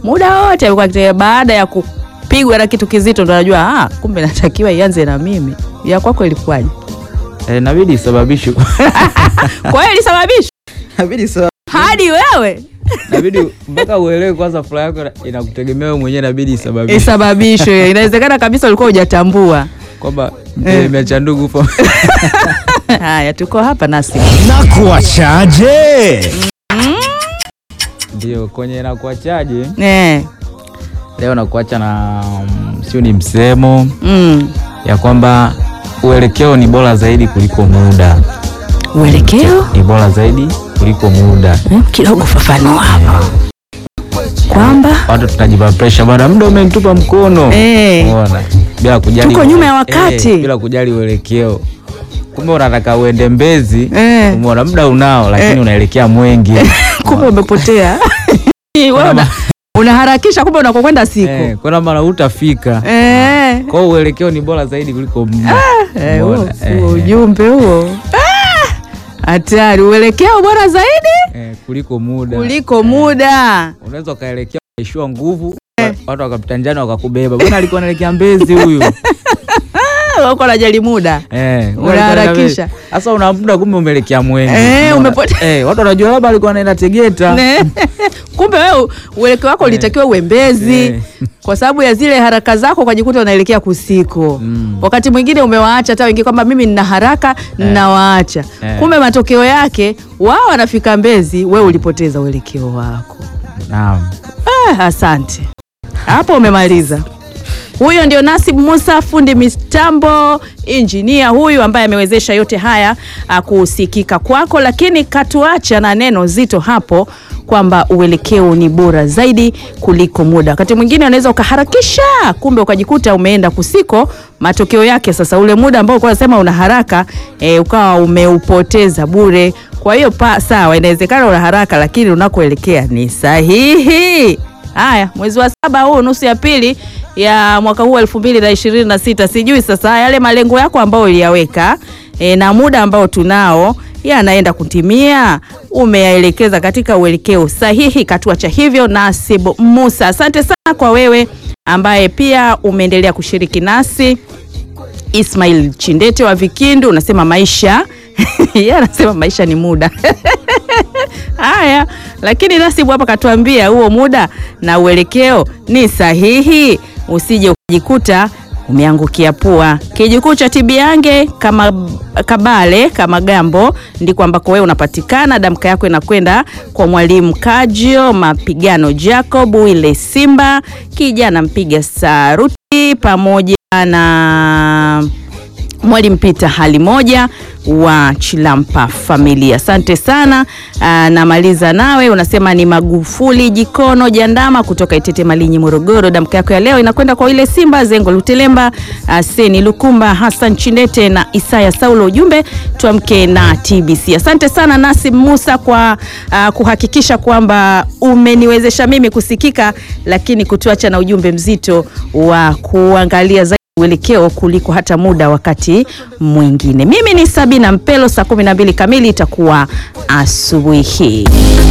muda wote alikuwa akitembea. Baada ya kupigwa na kitu kizito, ndo anajua ah, kumbe natakiwa ianze na mimi. Ya kwako ilikuwaje? Eh, inabidi isababishwe. Kwa hiyo ilisababisha Inabidi isa- hadi wewe inabidi mpaka uelewe kwanza furaha yako ina- inakutegemea wewe mwenyewe, inabidi isababishwe isababishwe. Inawezekana kabisa ulikuwa hujatambua. kwamba mtelemea cha ndugu fa- Haya, tuko hapa nasi na kuachaje? ndio kwenye nakuachaje eh, leo nakuacha na mm, sio ni msemo mm. ya kwamba uelekeo ni bora zaidi kuliko muda, uelekeo ni bora zaidi kuliko muda. eh, kidogo fafanua hapa kwamba Watu tunajipa pressure bwana, muda umenitupa mkono Eh. Umeona? bila kujali Tuko nyuma ya wakati. eh, bila kujali uelekeo. Kumbe unataka uende Mbezi, Eh. umeona muda unao, lakini Eh. unaelekea Mwengi kumbe umepotea wewe una, unaharakisha kumbe unakokwenda siku eh, kuna mara utafika eh. kwa hiyo uelekeo ni bora zaidi kuliko muda. Eh, huo Umeona? si Eh, ujumbe huo Ah! hatari uelekeo bora zaidi eh, kuliko muda kuliko muda unaweza ukaelekea ukaishiwa nguvu watu wakapita njani wakakubeba bwana alikuwa anaelekea Mbezi huyu Ah, uko najali muda Eh, Unaharakisha. sasa una muda kumbe umeelekea Mwengi Eh, Umeona? umepote- eh, watu wanajua labda alikuwa anaenda Tegeta Ne. kumbe wewe uelekeo wako ulitakiwa uwe Mbezi Eh. kwa sababu ya zile haraka zako ukajikuta unaelekea kusiko Mm. wakati mwingine umewaacha hata wengine kwamba mimi nina haraka ninawaacha Eh. kumbe matokeo yake wao wanafika Mbezi wewe ulipoteza uelekeo wako Naam. Ah, asante hapo umemaliza. Huyo ndio Nasib Musa, fundi mitambo, injinia huyu ambaye amewezesha yote haya ah, kusikika kwako, lakini katuacha na neno zito hapo kwamba uelekeo ni bora zaidi kuliko muda. Wakati mwingine unaweza ukaharakisha, kumbe ukajikuta umeenda kusiko. Matokeo yake sasa, ule muda ambao ulikuwa unasema una haraka e, ukawa umeupoteza bure. Kwa hiyo pa sawa, inawezekana una haraka, lakini unakoelekea ni sahihi. Haya, mwezi wa saba huu nusu ya pili ya mwaka huu elfu mbili na ishirini na sita sijui sasa yale malengo yako ambayo uliyaweka e, na muda ambao tunao yanaenda kutimia, umeyaelekeza katika uelekeo sahihi. Katuacha hivyo Nasib Musa, asante sana kwa wewe ambaye pia umeendelea kushiriki nasi. Ismail Chindete wa Vikindu unasema maisha yeye anasema maisha ni muda Haya, lakini Nasibu hapa katuambia huo muda na uelekeo ni sahihi, usije ukajikuta umeangukia pua. Kijukuu cha Tibiange kama Kabale kama Gambo ndiko ambako wewe unapatikana. Damka yako inakwenda kwa mwalimu Kajio Mapigano Jacob Wile Simba kijana mpiga saruti pamoja na Mwalimu Peter hali moja wa Chilampa familia, asante sana. Aa, namaliza nawe unasema ni Magufuli Jikono Jandama kutoka Itete Malinyi Morogoro. Damka yako ya leo inakwenda kwa ile Simba Zengo Lutelemba, aa, Seni Lukumba, Hassan Chindete na Isaya Saulo. Ujumbe tuamke na TBC. Asante sana Nasib Musa kwa aa, kuhakikisha kwamba umeniwezesha mimi kusikika, lakini kutuacha na ujumbe mzito wa kuangalia zaidi uelekeo kuliko hata muda wakati mwingine. Mimi ni Sabina Mpelo, saa 12 kamili itakuwa asubuhi hii.